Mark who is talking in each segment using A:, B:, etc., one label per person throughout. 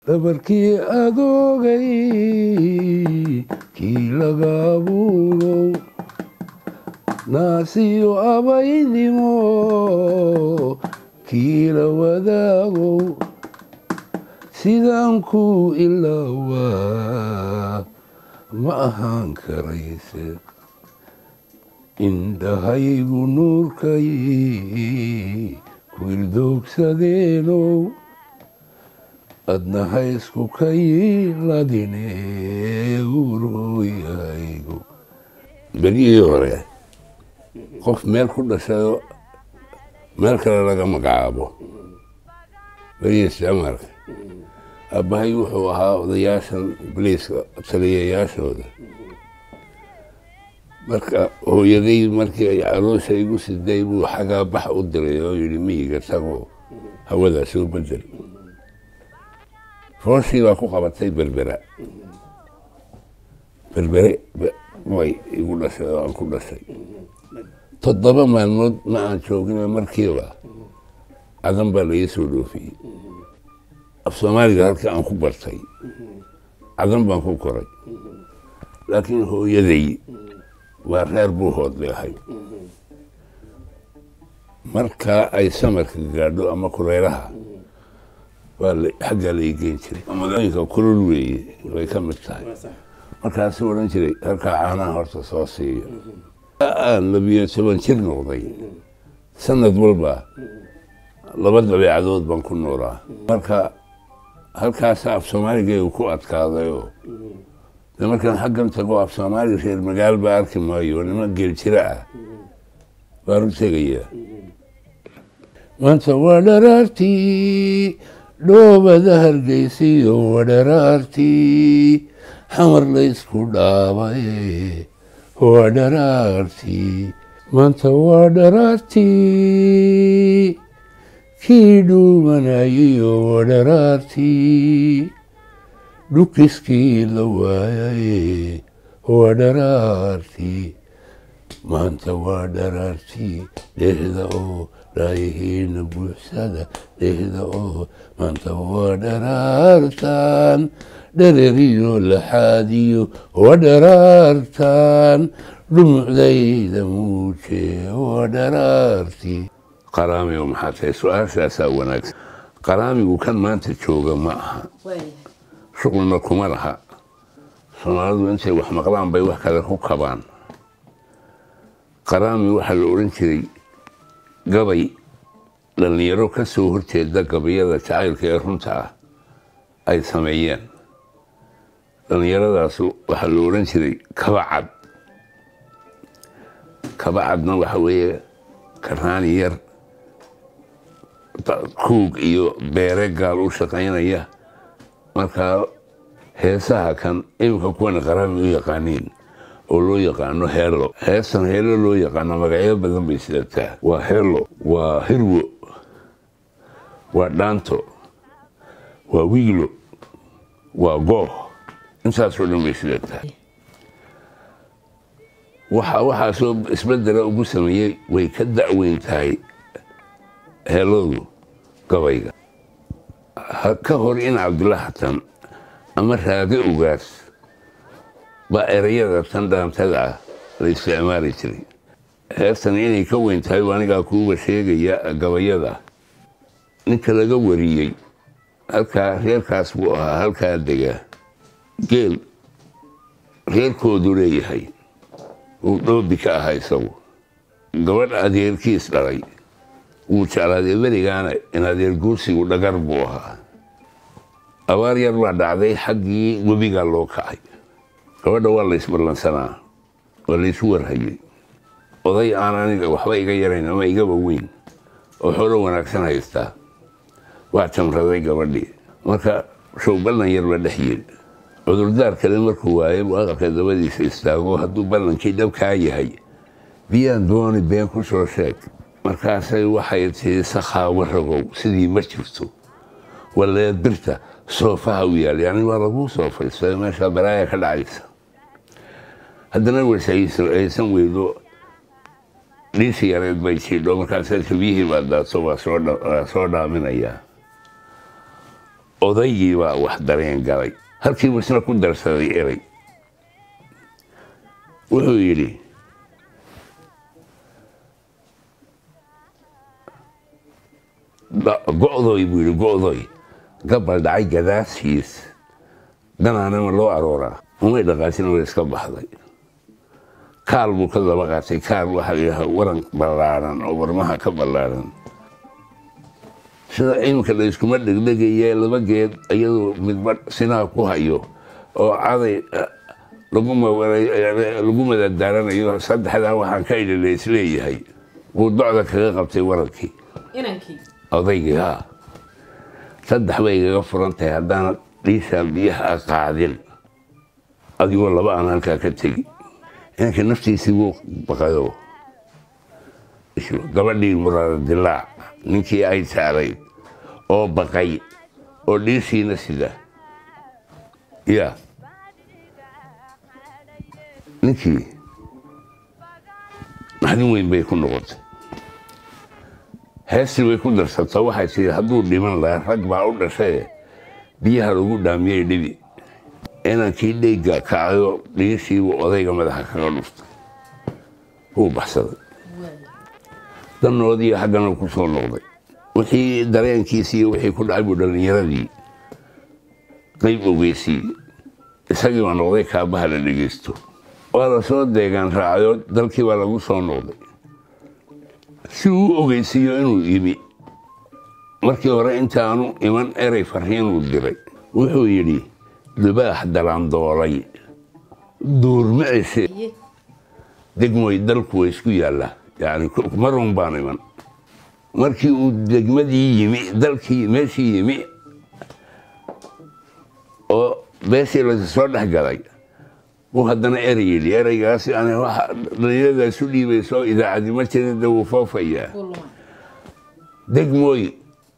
A: dhabarkii adoogay kii laga abuurow naasiyo abaynimo kii la wadaagow sidaan ku ilaawaa ma ahaan karayse indhahaygu nuurkay kuildoogsadeenow adnaha isku kayladine urooyaygu berihii hore qof meel ku dhashayo meel kale laga magacaabo berihii isticmaalka aabbahay wuxuu ahaa odayaashan boliiska taliyayaashooda marka hooyaday markii ay caloosha igu siday buu xagaa bax u diray oo yidhi miyiga tagoo hawadaa soo bedel fooshii baa ku qabatay berbera berbere way igu dhashay oo aan ku dhashay toddoba maalmood ma aan joogina markiiba cadan baa laii soo dhoofiyey af soomaaliga halkii aan ku bartay cadan baan ku koray laakiin hooyaday waa reer buu hoodli ahay markaa ay samarka gaadho ama kulaylaha waa xaggaa la igeyn jiray magaalooyinka kulul weeye way ka mid tahay markaasuu odhan jiray halkaa caanaha horta soo siiyo aan labiyo toban jir noqday sanad walba laba dabeecadood baan ku noolaa marka halkaasa af soomaaligeegu ku adkaadayoo de markaan xaggan tago af soomaali reer magaal baa arki maayo nima geel jira ah baan u tegayaa maanta waa dharaartii dhoobada hargeysiyo waa dharaartii xamar laysku dhaabay waa dharaartii maanta waa dharaartii kii dhuumanayiyo waa dharaartii dhukiskii la waayay waa dharaartii maanta waa dharaartii dhehda oo dhaayihiina buuxsada dhehda oo maanta waa dharaartan dhereriyo laxaadiyo waa dharaartan dhumucdayda muuje waa dharaartii qaraamigo maxaa tahay su-aashaasaa wanaagsan qaraamigu kan maanta jooga ma aha shuqulna kuma laha soomaalidu intay wax maqlaan bay wax kale ku kabaan qaraami waxaa la odhan jiray gabay dhallinyaro ka soo horjeeda gabayada jacaylka ee runta ah ay sameeyeen dhallinyaradaas waxaa la odhan jiray kabacad kabacadna waxa weeye karaani yar kuug iyo beere gaal u shaqaynaya markaa heesaha kan iminka kuwana qaraami u yaqaaniin oo loo yaqaano heelo heestan heelo loo yaqaano magacyo badan bay sidataa waa heelo waa hirwo waa dhaanto waa wiglo waa gooh intaasoo dhan bay sidataa waxa waxaasoo isbedela ugu sameeyey way ka da'weyn tahay heeladu gabayga ka hor in cabdulla xatan ama raage ugaas baa erayada tan dhaantada ah la isticmaali jiray heestan inay ka weyn tahay anigaa kuuba sheegaya gabayada ninka laga wariyey halkaa reerkaas buu ahaa halkaa degaa geel reerkoodu leeyahay uu dhoobi ka ahaa isagu gabadh adeerkiis dhalay wuu jeclaaday berigaana in adeer guursigu dhagar buu ahaa abaar yar baa dhacday xaggii webigaa loo kacay gabadha waa la isballansanaa waa laysu warhayey oday aan aniga waxba iga yarayn ama igaba weyn oo xoolo wanaagsan haystaa waa jamraday gabadhii marka show ballan yar baa dhex yid cudurdaar kale markuu waaye buu aqalka dabadiisa istaago hadduu ballankii dhabkaa yahay biyaan dooni been ku soo sheeg markaasay waxay tii sakhaawa rogow sidii ma jirto waleed birta soofaha u yaal yani waa laguu soofaystay meesha balaaya ka dhacaysa haddana weshaysan weydo dhiisi yareed bay jiidho markaasa biyihii baa daadso waa soo dhaaminayaa odaygii baa wax dareen galay halkiibu isna ku darsaday erey wuxuu yidhi go'doy buu yidhi go'doy gabal dhacay gadaashiis danaanama loo arooraa umay dhaqaajin way iska baxday kaal buu ka daba qaatay kaal waxaa layidhaha waran ballaaran oo warmaha ka ballaaran sida iminka la iskuma dhegdhegaye laba geed iyadoo midba sinaha ku hayo oo caday lagu madadaaranayo saddexdaa waxaan ka idhi la isleeyahay wuu docda kaga qabtay warankii odaygii haa saddex bay igaga furan tahay haddaanad dhiisaan biyaha a qaadin adigoo laba aan halkaa ka tegi inanka naftiisii wuu baqayo gabadhii muraada dilaac ninkii ay saarayd oo baqay oo dhiisiina sida ya ninkii naxdin weyn bay ku noqotay heestii way ku darsato waxay tii hadduu dhiman lahaa rag baa u dhashaye biyaha lagu dhaamiyey dhibi inankii dheyga kacayo dhiishiibuu odayga madaxa kaga dhuftay wuu baxsaday danoodii haggana ku soo noqday wixii dareenkiisii wixii ku dhacay buu dhallinyaradii qayb ogeysiiyey isagii baa noqday kaabaha la dhegeysto waa la soo deegaan raacayo dalkii baa lagu soo noqday si uu ogeysiiyo inuu yimi markii hore intaanu iman erey farriinuu diray wuxuu yidhi dubaax dalaandoolay duurmicise degmoy dalku way isku yaallaa yani marun baan iman markii uu degmadii yimi dalkii meeshii yimi oo beeshii la soo dhex galay uu haddana erey yidhi ereygaasi dhalinyaradaas u dhiibayso idaacadi ma jirida wuu foofayaa degmooy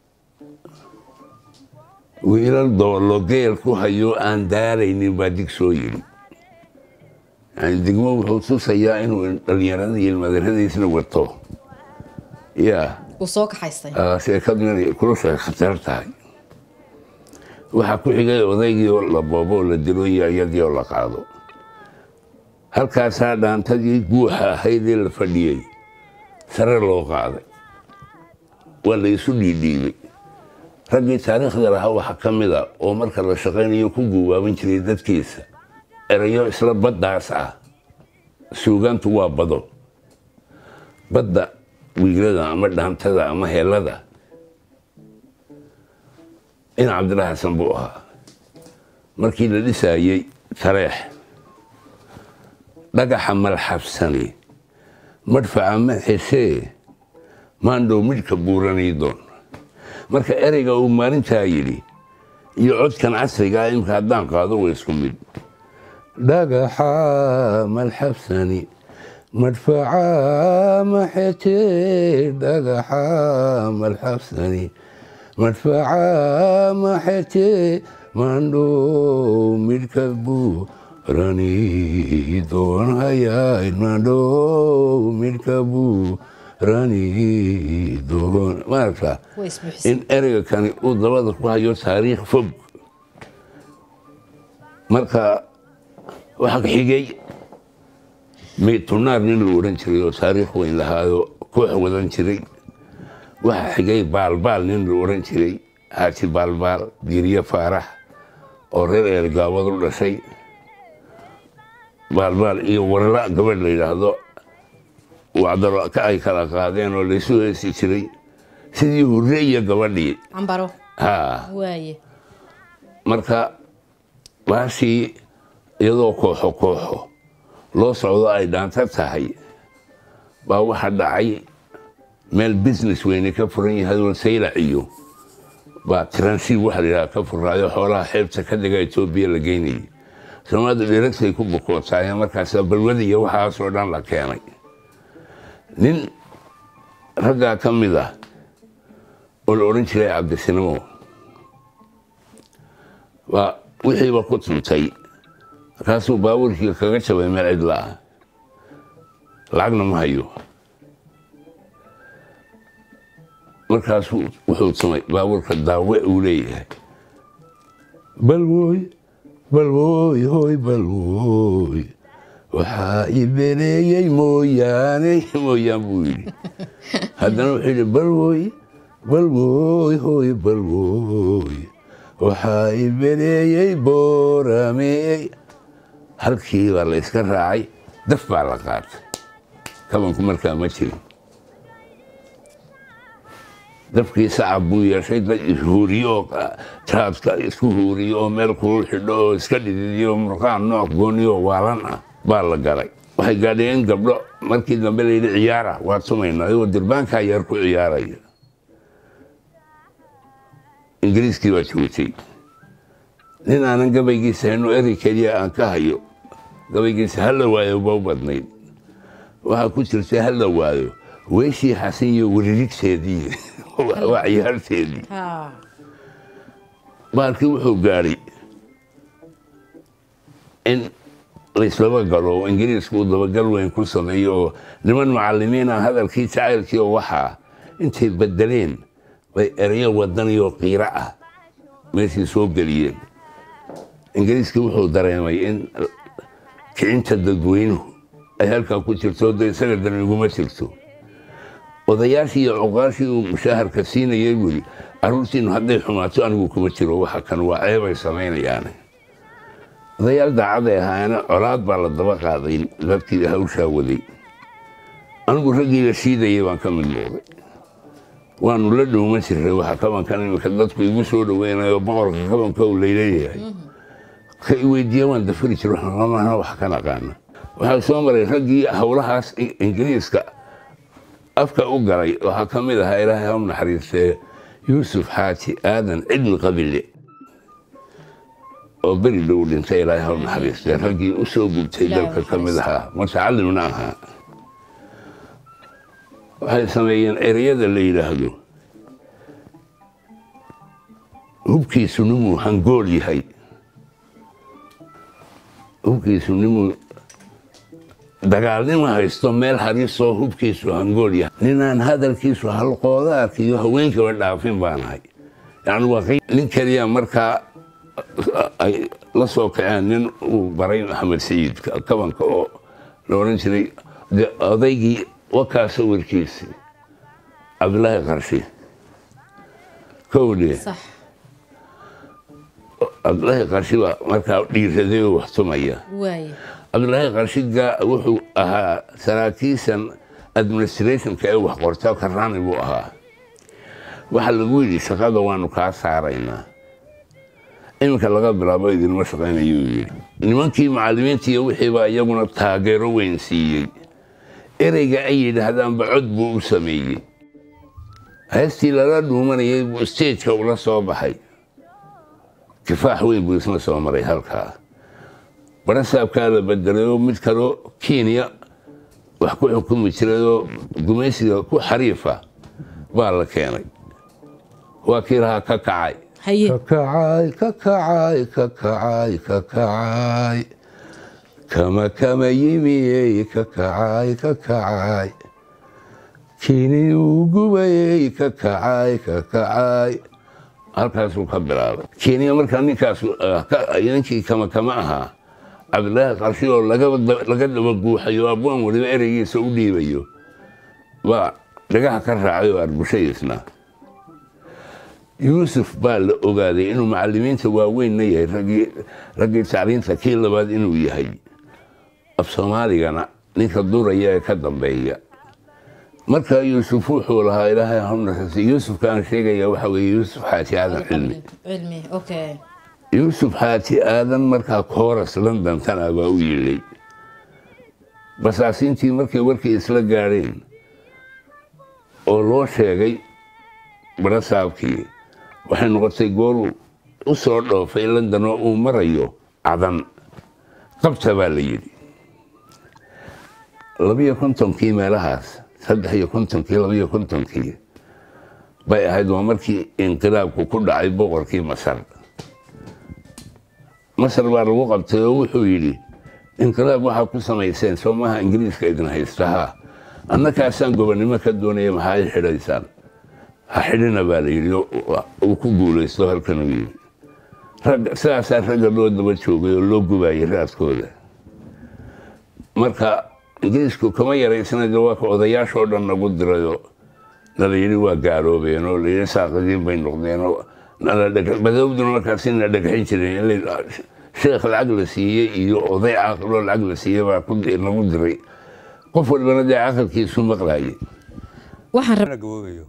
A: wiilal doolo geel ku hayo aan daaraynin baa dig soo yidhi yani degmo wuxuu tusayaa inuu dhallinyarada iyo ilmadaradiisna wato ya
B: soo kaxaystay
A: sheekaduna kulusha khatar tahay waxaa ku xigay odaygii oo la boobo oo la dilo iyo iyadii oo la qaado halkaasaa dhaantadii guuxa ahaydee la fadhiyey sare loo qaaday waa la isu dhiidhiibay raggii taariikhda lahaa waxaa ka mid a oo marka la shaqaynayo ku guwaaban jiray dadkiisa erayo isla baddaas ah suugaantu waa bado badda wiilada ama dhaantada ama heelada in cabdilla xasan buu ahaa markii la dhisaayey tareex dhagaxa malxabsani madfaca maxesee maandhow midhka buuranii doon marka ereyga uu maalintaa yidhi iyo codkan casrigaa imka haddaan qaado way isku mid dhagaxa malxabsani madfaca maxetee dhagaxa malxabsani madfaca maxetee maandhow midhka buurani doon hayayd maandhow midhka buurani doon maaragta in ereyga kani uu dabada ku hayo taariikh fog marka waxaa ka xigay maytunaar nin la odhan jiray oo taariikh weyn lahaayo koox wadan jiray waxaa xigay baalbaal nin la odhan jiray haaji baalbaal diiriye faarax oo reer eergaabad u dhashay baalbaal iyo warla gabadh la yidhaahdo wacdaro ay kala qaadeen oo laysu heesi jiray sidii hurre iyo gabadhii
B: cambaro
A: ha
B: waaye
A: marka baashii iyadoo kooxo kooxo loo socdo ay dhaanto tahay baa waxaa dhacay meel business weyne ka furan yahay oo saylac iyo baa transiib waxa la yidhaha ka furaayo xoolaha xeebta ka dega etoobiya la geynayay soomaalida dheregtay ku bukootaayeen markaasa balwada iyo waxaasoo dhan la keenay nin raggaa ka mid ah oo la odhan jiray cabdisinimo baa wixiiba ku tuntay markaasuu baabuurkii kaga jabay meel cidla ah lacagna ma hayo markaasuu wuxuu tumay baabuurka daawe uu leeyahay balwooy balwooy hooy balwooy waxaa i bereeyey mooyaane mooyaan buu yidhi haddana wuxuu yidhi balwooy balwooy hooy balwooy waxaa i bereeyey boorameey halkii baa la iska raacay daf baa la qaatay kabanku markaa ma jirin dafkii sacab buu yeeshay dad ishuuriyo oo traadka isku huuriyo oo meel kulul xidho oo iska dhididiyo murqaan nooc gooniyo waalan ah baa la galay waxay gaadheen gabdho markii dambe layidhi ciyaara waa tumayna ayagoo dirbaankaa yar ku ciyaaraya ingiriiskii baa joogtay nin aanan gabaygiisa hayno eri keliya aan ka hayo gabaygiisa hala waayo ba u badnayd waxaa ku jirta hala waayo weeshii xasan iyo weririgteedii waa ciyaarteedii baalkii wuxuu gaadhay in laislaba galo oo ingiriisku uu dabagal weyn ku sameeyo oo niman macallimiina hadalkii jacaylkii oo waxaa intay bedeleen bay ereyo wadaniyoo qiiro ah meeshii soo geliyeen ingiriiskii wuxuu dareemay in kicinta dadweynuhu ay halkaa ku jirto de isaga dan iguma jirto odayaashii iyo cuqaashii uu mushaaharka siinayay weli carruurtiinu hadday xumaato anigu kuma jiro waxa kan waa ceebay samaynayaane odayaal daacaday ahaayana colaad baa la daba qaaday dadkii hawshaa waday anigu raggii la shiidayay baan ka mid noqday waanu la dhowman jirray waxa kabankan imika dadku igu soo dhoweynayo boqorka kabanka uu layleeyahay ka i weydiiya waan dafari jir waxna wax ka naqaana waxaa soo maray raggii howlahaas ingiriiska afka u galay waxaa ka mid ahaa ilaahay ha naxariistee yuusuf xaaji aadan cidmi qabile oo beri dhow dhintay ilaahay ha naxariistee raggii u soo gubtay dalka ka mid ahaa mutacallimna ahaa waxay sameeyeen ereyada la yidhaahdo hubkiisu nimuu hangool yahay hubkiisu nimuu dagaalnima haysto meel harisoo hubkiisu hangool yahay ninaan hadalkiisu halqoodaarka iyo haweenkaba dhaafin baanahay yani waa nin keliya markaa ay la soo kaceen nin uu baray maxamed sayiid kabanka oo la odhan jiray odaygii wakaa sawirkiisi cabdilaahi qarshi kowdhe cabdilaahi qarshi baa markaa dhiiraday oo wax tumaya cabdilaahi qarshiga wuxuu ahaa saraakiishan administrationka ee wax qorta karraani buu ahaa waxaa lagu yidhi shaqada waanu kaa saaraynaa iminka laga bilaabo idinma shaqaynayuu yidhi nimankii macallimiinta iyo wixiibaa iyaguna taageero weyn siiyey ereyga ay yidhaahdaanba cod buu u sameeyey heestii lala dhuumanayay buu stageka ula soo baxay kifaax weyn buu isna soo maray halkaa barasaabkaa la bedelayoo mid kaloo kenya wax ku xukumi jirayoo gumaysiga ku xariifa baa la keenay waa kii lahaa ka kacay kakacay kakacay kakacay kakacay kama kama yimiyey kakacay kakacay kini uu gubayey kakacay kakacay halkaasuu ka bilaabay kenya markaa ninkaas ninkii kama kama ahaa cabdilaahi qarshi oo laga daba guuxayo abwaan waliba ereygiisa u dhiibayo baa dhagaha ka raacay oo arbushaysna yuusuf baa la ogaaday inuu macallimiinta waaweynna yahay raggii tacliinta kii labaad inuu yahay af soomaaligana ninka duraya ee ka dambeeya markaa yuusuf wuxuu lahaa ilaahay haunaxasi yuusufka aan sheegaya waxa weeye yuusuf xaaji aadan cilmi yuusuf xaaji aadan markaa kooras london tana baa u yilay basaasiintii markay warkii isla gaadheen oo loo sheegay barasaabkii waxay noqotay gooruu u soo dhoofay london oo uu marayo cadan qabta baa la yidhi labiyo kontonkii meelahaas saddex iyo kontonkii labiyo kontonkii bay ahayd waa markii inqilaabku ku dhacay boqorkii masar masar baa lagu qabtay oo wuxuu yidhi inqilaab waxaa ku samayseen soomaha ingiriiska idin haystahaa annakaasaan gobonnimo ka doonaya maxaa i xidhaysaan ha xidhina baa la yidhi uu ku guulaysto halkanuu yidhi rag sidaasaa ragga loo daba joogay oo loo gubayay raaskooda marka ingiriisku kama yaraysana de waa ka odayaashoo dhan nagu dirayoo nala yidhi waa gaaloobeen oo layidhi saaqadiin bay noqdeen oo madowduna markaasi na dhagaxin jireen in sheekh lacag la siiyey iyo oday caaqiloo lacag la siiyey baa nagu diray qof walbana dee caqalkiisu maqlaayay
B: waxaan rab
C: gaboobayo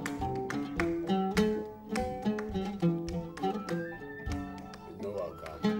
A: No, I'll